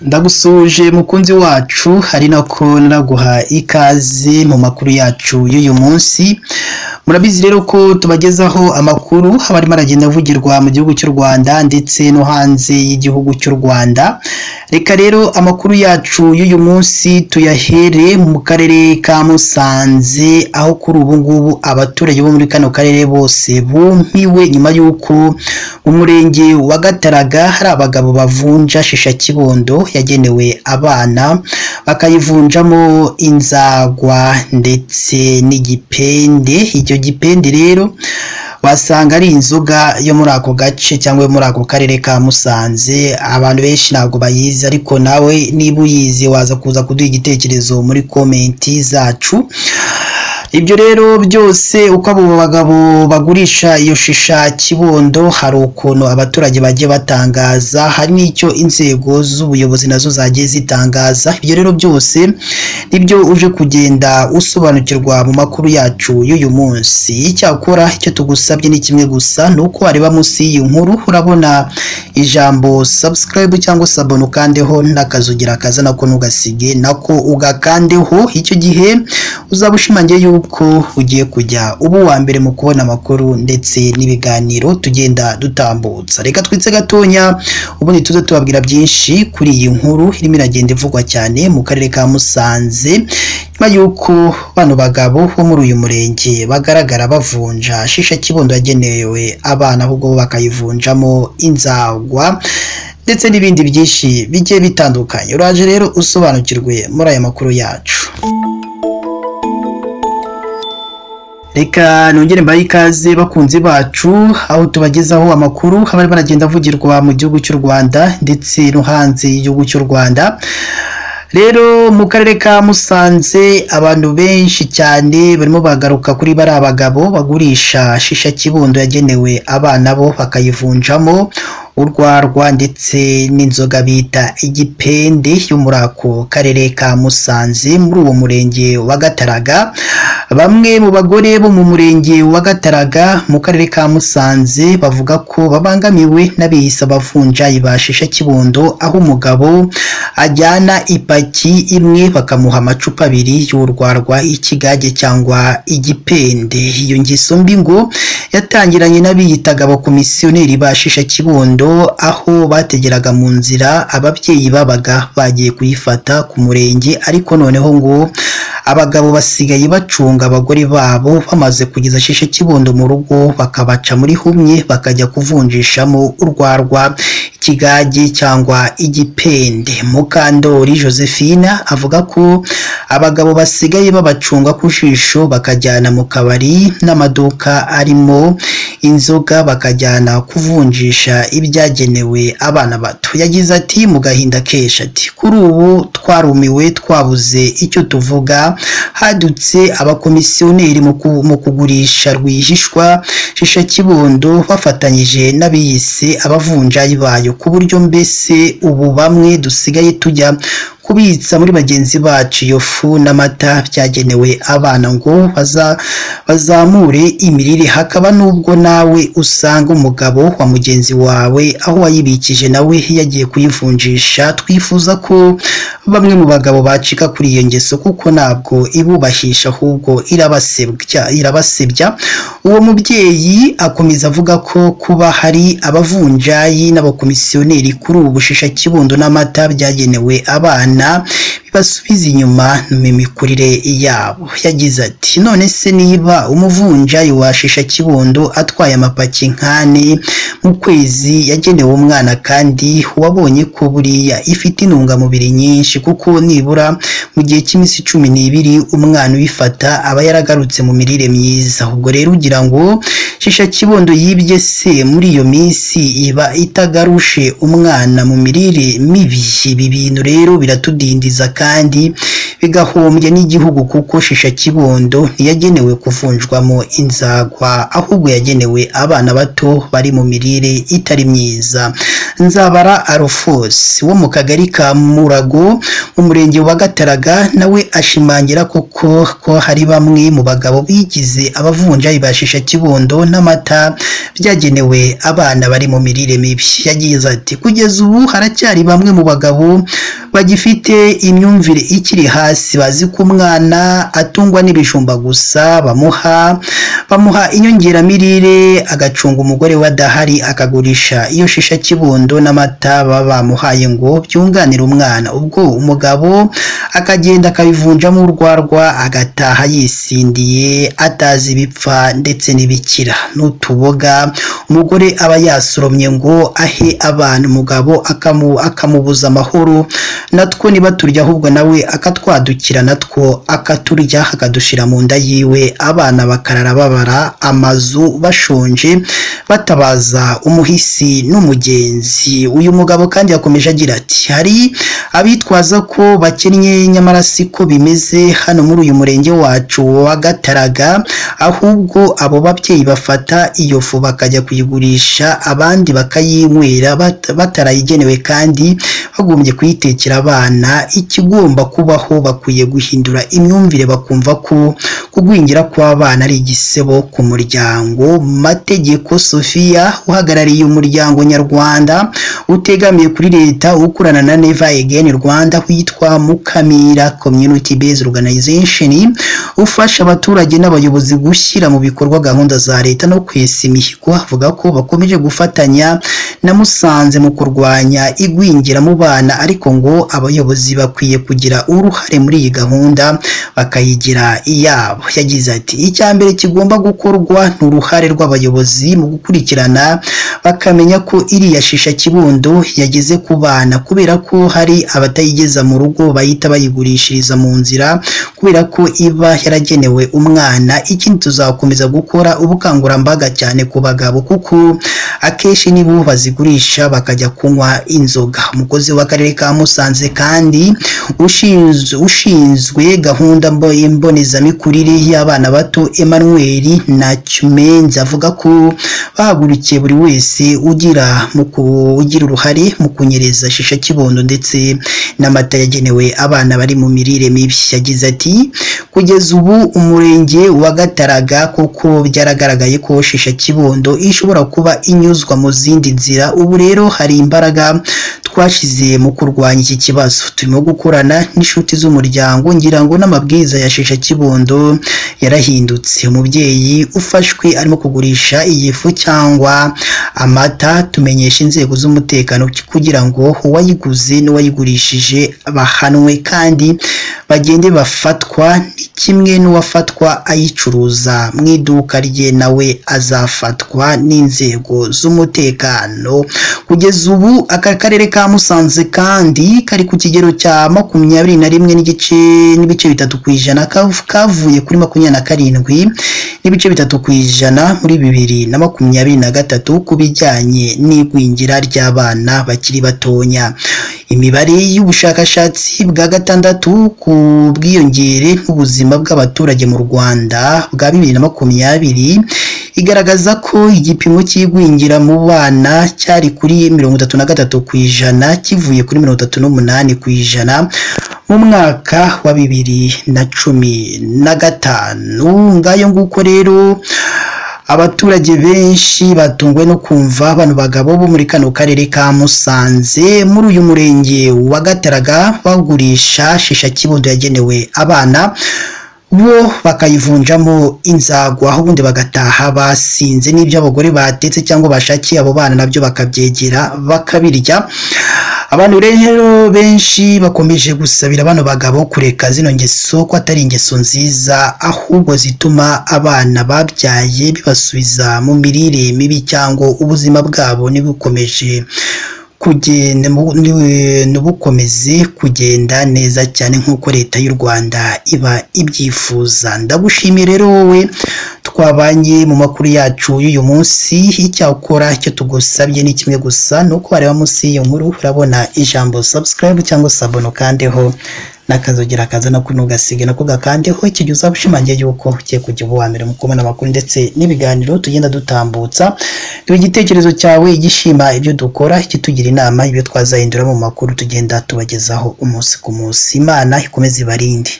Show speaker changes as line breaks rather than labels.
Ndagusuje mukunzi wacu hari nako naguha ikaze mu makuru yacu y'uyu munsi murabizi rero ko tubagezaho amakuru aba arimo aragenda avugirwa mu gihugu cy'u Rwanda ndetse no hanze y'igihugu cy'u Rwanda reka rero amakuru yacu y'uyu munsi tuyahere mu karere ka Musanze aho kuri ubu ngubu abaturage bo muri kano karere bose bumiwe nyuma y'uko mu murenge wa Gataraga hari abagabo bavunja shisha kibondo yagenewe abana bakayivunjamo inzagwa ndetse n'igipende icyo gipende rero wasanga ari inzoga yo muri ako gace cyangwa yo muri ako karere ka Musanze abantu benshi ntabwo bayizi ariko nawe niba uyizi waza kuza kuduha igitekerezo muri komenti zacu ibyo rero byose uko abo bagabo bagurisha iyo shisha kibondo hari ukuntu abaturage bagiye batangaza hari n'icyo inzego z'ubuyobozi nazo zagiye zitangaza ibyo rero byose nibyo uje kugenda usobanukirwa mu makuru yacu y'uyu munsi icyakora icyo tugusabye ni kimwe gusa ni uko wareba munsi y'iyi nkuru urabona ijambo subscribe cyangwa sabone ukandeho n'akazugira kaza nako ntugasige nako ugakandeho icyo gihe uzaba ushimangiye yuko ugiye kujya uba uwa mbere mu kubona amakuru ndetse n'ibiganiro tugenda dutambutsa reka twitse gatonya ubundi tuze tubabwira byinshi kuri iyi nkuru irimo iragenda ivugwa cyane mu karere ka Musanze nyuma y'uko bano bagabo bo muri uyu murenge bagaragara bavunja shisha kibondo yagenewe abana ahubwo bo bakayivunjamo inzagwa ndetse n'ibindi byinshi bigiye bitandukanye uraje rero usobanukirwe muri aya makuru yacu reka nongere mbaye ikaze bakunzi bacu aho tubagezaho amakuru abari baragenda avugirwa mu gihugu cy'u Rwanda ndetse no hanze y'igihugu cy'u Rwanda rero mu karere ka musanze abantu benshi cyane barimo bagaruka kuri bari abagabo bagurisha shisha kibondo yagenewe abana bo bakayivunjamo urwarwa ndetse n'inzoga bita igipende yo muri ako karere ka musanze muri uwo murenge wa gataraga bamwe mu bagore bo mu murenge wa gataraga mu karere ka musanze bavuga ko babangamiwe n'abihisa bavunjayi ba shisha kibondo aho umugabo ajyana ipa ipaki imwe bakamuha amacupa abiri y'urwarwa ikigage cyangwa igipende iyo ngeso mbi ngo yatangiranye n'abiyitaga abakomisiyoneri ba shisha kibondo aho bategeraga mu nzira ababyeyi babaga bagiye kuyifata ku murenge ariko noneho ngo abagabo basigaye bacunga abagore babo bamaze kugeza shisha kibondo mu rugo bakabaca muri humye bakajya kuvunjishamo urwarwa ikigage cyangwa igipende mukandori joseph Fina avuga ko abagabo basigaye babacunga ku jisho bakajyana mu kabari n'amaduka arimo inzoga bakajyana kuvunjisha ibyagenewe abana bato yagize ati mu gahinda kesha ati kuri ubu twarumiwe twabuze icyo tuvuga hadutse abakomisiyoneri mu kugurisha rwihishwa shisha kibondo bafatanyije n'abiyise abavunjayi bayo ku buryo mbese ubu bamwe dusigaye tujya kubitsa muri bagenzi bacu iyo fu n'amata byagenewe abana ngo bazamure imirire hakaba n'ubwo nawe usanga umugabo wa mugenzi wawe aho wayibikije nawe yagiye kuyivunjisha twifuza ko bamwe mu bagabo bacika kuri iyo ngeso kuko ntabwo ibubahisha ahubwo irabasebya uwo mubyeyi akomeza avuga ko kuba hari abavunjayi n'abakomisiyoneri kuri ubu bushisha kibondo n'amata byagenewe abana bibasubiza inyuma mu mikurire yabo yagize ati none se niba umuvunjayi wa shisha kibondo atwaye amapaki nk'ane mu kwezi yagenewe umwana kandi wabonye ko buriya ifite intungamubiri nyinshi kuko nibura mu gihe cy'iminsi cumi n'ibiri umwana uyifata aba yaragarutse mu mirire myiza ubwo rero ugira ngo shisha kibondo yibye se muri iyo minsi iba itagarushe umwana mu mirire mibi ibi bintu rero biratudindiza kandi bigahombya n'igihugu kuko shisha kibondo ntiyagenewe kuvunjwamo inzagwa ahubwo yagenewe abana bato bari mu mirire itari myiza nzabara arufos wo mu kagari ka murago mu murenge wa gataraga nawe ashimangira koko ko hari bamwe mu bagabo bigize abavunjayi ba shisha kibondo n'amata byagenewe abana bari mu mirire mibi yagize ati kugeza ubu haracyari bamwe mu bagabo bagifite imyumvire ikiri hasi bazi ko umwana atungwa n'ibijumba gusa bamuha bamuha inyongeramirire agacunga umugore we adahari akagurisha iyo shisha kibondo n'amata baba bamuhaye ngo byunganire umwana ubwo umugabo akagenda akabivunjamo urwarwa agataha yisindiye atazi ibipfa ndetse n'ibikira n'utuboga umugore aba yasoromye ngo ahe abana umugabo akamu akamubuza amahoro natwo niba turya ahubwo nawe akatwadukira natwo akaturya akadushira mu nda yiwe abana bakarara babara amazu bashonje batabaza umuhisi n'umugenzi uyu mugabo kandi yakomeje agira ati hari abitwaza ko bakennye nyamara siko bimeze hano muri uyu murenge wacu wa Gataraga ahubwo abo babyeyi bafata iyo fu bakajya kuyigurisha abandi bakayinywera bat- batarayigenewe kandi bagombye kuyitekera abana ikigomba kubaho bakwiye guhindura imyumvire bakumva ko kugwingira kw'abana ari igisebo ku muryango mategeko Sofia uhagarariye umuryango nyarwanda utegamiye kuri leta ukorana na Neva Again Rwanda witwa Mukamira Community Based Organization ufasha abaturage n'abayobozi gushyira mu bikorwa gahunda za leta no kwesa imihigo avuga ko bakomeje gufatanya na Musanze mu kurwanya igwingira mu bana ariko ngo abayobozi bakwiye kugira uruhare muri iyi gahunda bakayigira iyabo yagize ati icya mbere kigomba gukorwa ni uruhare rw'abayobozi mu gukurikirana bakamenya ko iriya shisha kibondo yageze ku bana kubera ko hari abatayigeza mu rugo bahita bayigurishiriza mu nzira kubera ko iba yaragenewe umwana ikindi tuzakomeza gukora ubukangurambaga cyane ku bagabo kuko akenshi nibo bazigurisha bakajya kunywa inzoga umukozi w'akarere ka Musanze kandi ushinzwe, ushinzwe gahunda mbo- mbonezamikurire y'abana bato Emmanuel Nacyumenzi avuga ko bahagurukiye buri wese ugira mu ku- ugira uruhare mu kunyereza shisha kibondo ndetse n'amata yagenewe abana bari mu mirire mibi yagize ati kugeza ubu umurenge wa Gataraga kuko byaragaragaye ko shisha kibondo ishobora kuba inyuzwa mu zindi nzira ubu rero hari imbaraga twashize mu kurwanya iki kibazo turimo gukorana n'inshuti z'umuryango ngira ngo n'amabwiriza ya shisha kibondo yarahindutse umubyeyi ufashwe arimo kugurisha iyi fu cyangwa amata tumenyesha inzego z'umutekano kugira ngo uwayiguze n'uwayigurishije bahanwe kandi bagende bafatwa ni kimwe n'uwafatwa ayicuruza mu iduka rye nawe azafatwa n'inzego z'umutekano kugeza ubu aka karere ka Musanze kandi kari ku kigero cya makumyabiri na rimwe n'igice n'ibice bitatu ku ijana kav- kavuye kuri makumyabiri na karindwi n'ibice bitatu ku ijana muri bibiri na makumyabiri na gatatu ku bijyanye n'igwingira ry'abana bakiri batonya imibare y'ubushakashatsi bwa gatandatu ku bwiyongere n'ubuzima bw'abaturage mu Rwanda bwa bibiri na makumyabiri igaragaza ko igipimo cy'igwingira mu bana cyari kuri mirongo itatu na gatatu ku ijana kivuye kuri mirongo itatu n'umunani ku ijana mu mwaka wa bibiri na cumi na gatanu ngayo nguko rero abaturage benshi batunguwe no kumva bano bagabo bo muri kano karere ka Musanze muri uyu murenge wa Gataraga bagurisha shisha kibondo yagenewe abana bo bakayivunjamo inzagwa ubundi bagataha basinze n'ibyo abagore batetse cyangwa bashakiye abo bana nabyo bakabyegera bakabirya abantu rero benshi bakomeje gusabira bano bagabo kureka zino ngeso ko atari ingeso nziza ahubwo zituma abana babyaye bibasubiza mu mirire mibi cyangwa ubuzima bwabo ntibukomeje kugenda mu- ni- n'ubukomeze kugenda neza cyane nk'uko leta y'u Rwanda iba ibyifuza ndagushimiye rero wowe twabanye mu makuru yacu y'uyu munsi icyakora icyo tugusabye ni kimwe gusa ni uko wareba munsi y'iyo nkuru urabona ijambo subscribe cyangwa sabon ukandeho n'akazogera akaza nako ntugasiga nako gakandeho ikijya uzaba ushimangiye yuko ugiye kujya uba uwa mbere mu kubona amakuru ndetse n'ibiganiro tugenda dutambutsa tuba igitekerezo cyawe gishima ibyo dukora kitugira inama ibyo twazahindura mu makuru tugenda tubagezaho umunsi ku munsi imana ikomeze ibarinde